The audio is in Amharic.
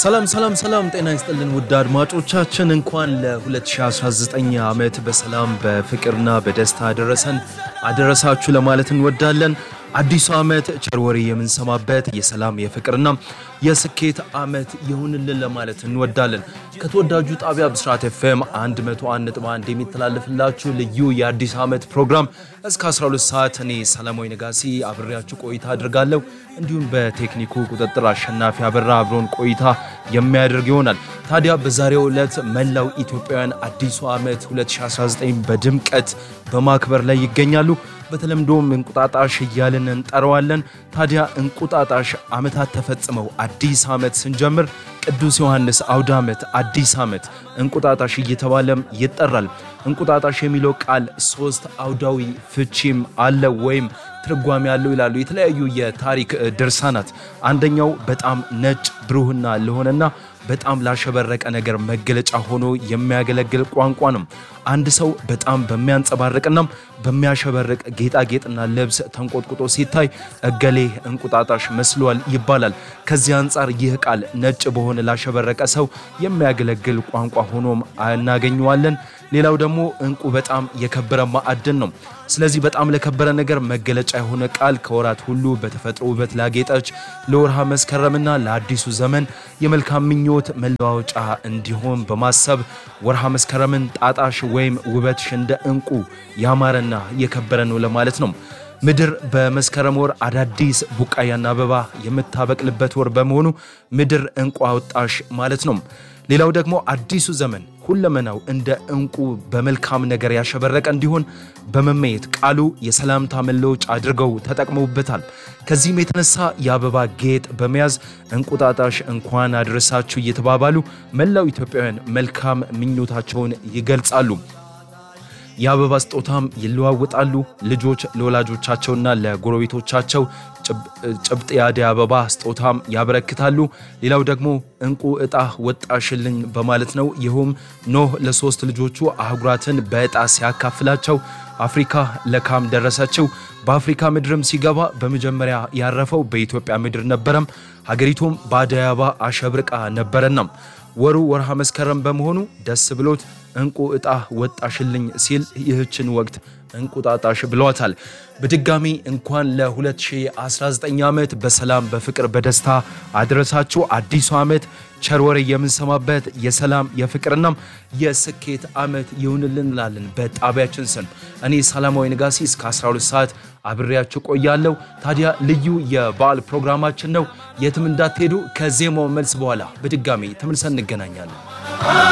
ሰላም ሰላም ሰላም፣ ጤና ይስጥልን ውድ አድማጮቻችን፣ እንኳን ለ2019 ዓመት በሰላም በፍቅርና በደስታ አደረሰን አደረሳችሁ ለማለት እንወዳለን። አዲሱ ዓመት ቸር ወሬ የምንሰማበት የሰላም የፍቅርና የስኬት ዓመት ይሁንልን ለማለት እንወዳለን። ከተወዳጁ ጣቢያ ብስራት ኤፍኤም 101.1 የሚተላለፍላችሁ ልዩ የአዲስ ዓመት ፕሮግራም እስከ 12 ሰዓት እኔ ሰላማዊ ነጋሲ አብሬያችሁ ቆይታ አድርጋለሁ። እንዲሁም በቴክኒኩ ቁጥጥር አሸናፊ አበራ አብሮን ቆይታ የሚያደርግ ይሆናል። ታዲያ በዛሬው ዕለት መላው ኢትዮጵያውያን አዲሱ ዓመት 2019 በድምቀት በማክበር ላይ ይገኛሉ። በተለምዶም እንቁጣጣሽ እያልን እንጠራዋለን። ታዲያ እንቁጣጣሽ ዓመታት ተፈጽመው አዲስ ዓመት ስንጀምር ቅዱስ ዮሐንስ አውደ ዓመት፣ አዲስ ዓመት፣ እንቁጣጣሽ እየተባለም ይጠራል። እንቁጣጣሽ የሚለው ቃል ሶስት አውዳዊ ፍቺም አለው ወይም ትርጓሜ ያለው ይላሉ የተለያዩ የታሪክ ድርሳናት። አንደኛው በጣም ነጭ ብሩህና ለሆነና በጣም ላሸበረቀ ነገር መገለጫ ሆኖ የሚያገለግል ቋንቋ ነው። አንድ ሰው በጣም በሚያንጸባርቅና በሚያሸበርቅ ጌጣጌጥና ልብስ ተንቆጥቁጦ ሲታይ እገሌ እንቁጣጣሽ መስሏል ይባላል። ከዚህ አንጻር ይህ ቃል ነጭ በሆነ ላሸበረቀ ሰው የሚያገለግል ቋንቋ ሆኖም እናገኘዋለን። ሌላው ደግሞ እንቁ በጣም የከበረ ማዕድን ነው። ስለዚህ በጣም ለከበረ ነገር መገለጫ የሆነ ቃል ከወራት ሁሉ በተፈጥሮ ውበት ላጌጠች ለወርሃ መስከረምና ለአዲሱ ዘመን የመልካም ምኞት መለዋወጫ እንዲሆን በማሰብ ወርሃ መስከረምን ጣጣሽ ወይም ውበትሽ እንደ እንቁ ያማረና የከበረ ነው ለማለት ነው። ምድር በመስከረም ወር አዳዲስ ቡቃያና አበባ የምታበቅልበት ወር በመሆኑ ምድር እንቁ አወጣሽ ማለት ነው። ሌላው ደግሞ አዲሱ ዘመን ሁለመናው እንደ እንቁ በመልካም ነገር ያሸበረቀ እንዲሆን በመመየት ቃሉ የሰላምታ መለወጫ አድርገው ተጠቅመውበታል። ከዚህም የተነሳ የአበባ ጌጥ በመያዝ እንቁጣጣሽ እንኳን አድረሳችሁ እየተባባሉ መላው ኢትዮጵያውያን መልካም ምኞታቸውን ይገልጻሉ። የአበባ ስጦታም ይለዋወጣሉ። ልጆች ለወላጆቻቸውና ለጎረቤቶቻቸው ጭብጥ የአደይ አበባ ስጦታም ያበረክታሉ። ሌላው ደግሞ እንቁ ዕጣ ወጣሽልኝ በማለት ነው። ይኸውም ኖህ ለሶስት ልጆቹ አህጉራትን በዕጣ ሲያካፍላቸው አፍሪካ ለካም ደረሰችው። በአፍሪካ ምድርም ሲገባ በመጀመሪያ ያረፈው በኢትዮጵያ ምድር ነበረም። ሀገሪቱም በአደይ አበባ አሸብርቃ ነበረናም። ወሩ ወርሃ መስከረም በመሆኑ ደስ ብሎት እንቁ ዕጣ ወጣሽልኝ ሲል ይህችን ወቅት እንቁጣጣሽ ብለዋታል። በድጋሚ እንኳን ለ2019 ዓመት በሰላም በፍቅር በደስታ አድረሳችሁ። አዲሱ ዓመት ቸር ወሬ የምንሰማበት የሰላም የፍቅርና የስኬት ዓመት ይሁንልን እንላለን በጣቢያችን ስም። እኔ ሰላማዊ ነጋሲ እስከ 12 ሰዓት አብሬያችሁ ቆያለሁ። ታዲያ ልዩ የበዓል ፕሮግራማችን ነው። የትም እንዳትሄዱ። ከዜማው መልስ በኋላ በድጋሚ ተመልሰን እንገናኛለን።